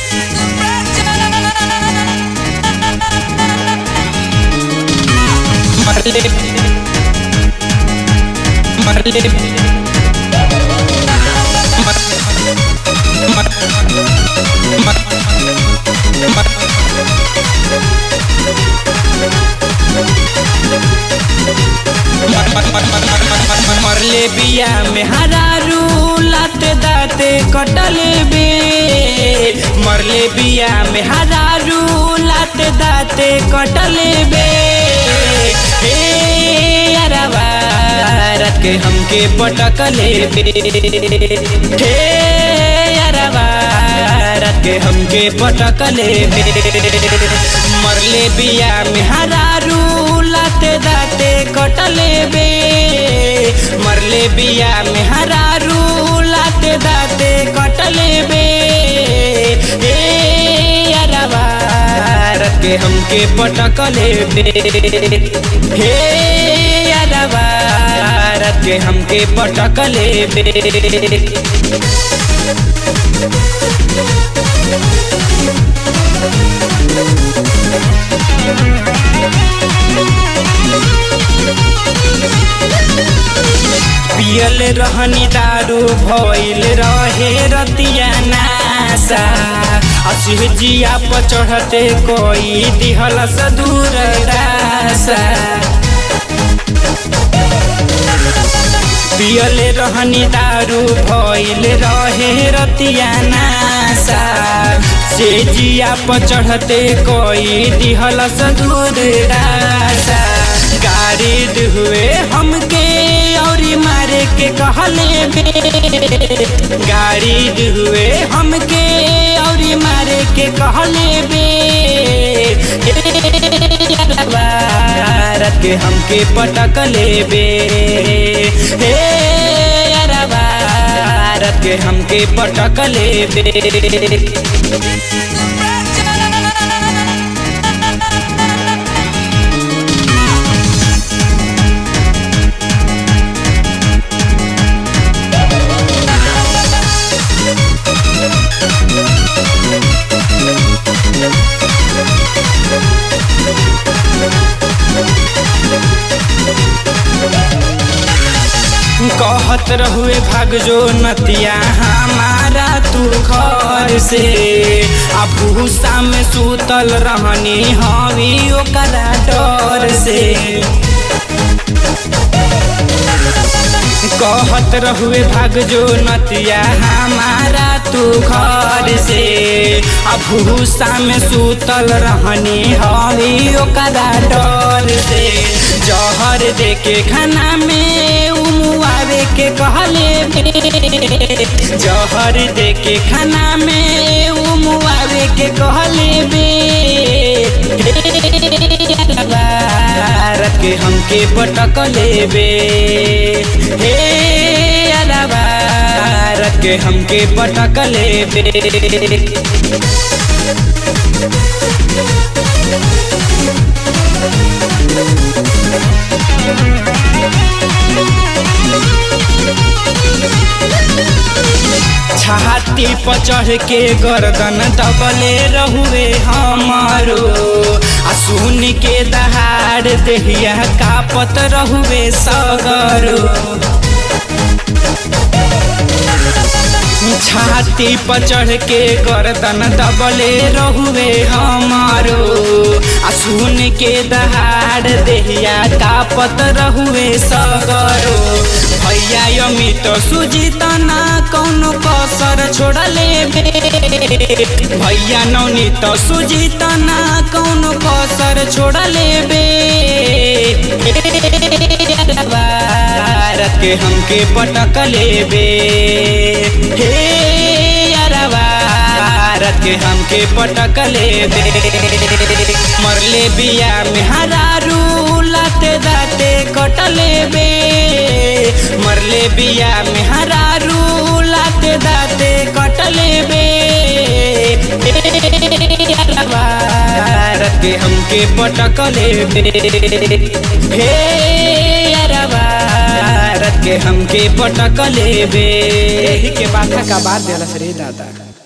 Marley Marley मरले बिया में हरारू लाते दाते कटले बे मरले बिया में हरारू लाते दाते कटले बे हे अरवा रत के हमके पटकले बे हे अरवा रत के हमके पटकले बे मरले बिया में हरारू लाते दाते कटले बे मरले बिया में हरारू लाते दाते कटले बे हे अरवा रत के हमके पटकले बे हे अरवा रत के हमके पटकले बे पियल रहनी दारू भइल रहे रतिया नासा असिह जिया पर चढ़ते कोई दिहल दूर दासा पियल रहनी दारू भइल रहे रतिया नासा से जिया पर चढ़ते कोई दिहल दूर दासा गाड़ी हुए हमके औरी मारे के कहले बे गाड़ी हुए हमके औरी मारे के कहले बे रत के हमके पटकले बे हे अरबा रत के हमके पटकले बे कहत रहुए भाग जो नतिया हमारा तू घर से आ भूसा में सूतल रहनी हवी ओकरा डर से कहत रहुए भाग जो नतिया हमारा तू घर से आ भूसा में सूतल रहनी हवी ओकरा डर से जहर दे के खाना में उमुआवे के कहले बे जहर दे के खाना में उमुआवे के कहले बे रत के हमके पटकले बे हे अरबा रत के हमके पटकले बे छाती पर चढ़ के गर्दन दबले रहुए हमारो आ सुन के दहाड़ देहिया कापत रहुए सगरो छाती पर चढ़ के गर्दन दबले रहुए हमारो आ सुन के दहाड़ देहिया कापत रहुए सगरो भैया अमित सुजीत ना कौनो कसर छोड़ले बे भैया नवनीत सुजीत ना कौनो कसर छोड़ले बे रत के हमके पटकले बे हे अरबा रत के हमके पटकले बे मरले बिया में हरारू लाते दाते कटले बे मरले बिया में हरारू लाते दाते कटले बे रत के हमके पटकले बे हे अरबा रत के हमके पटकले बे एही के बाथा का बात देलस रे दादा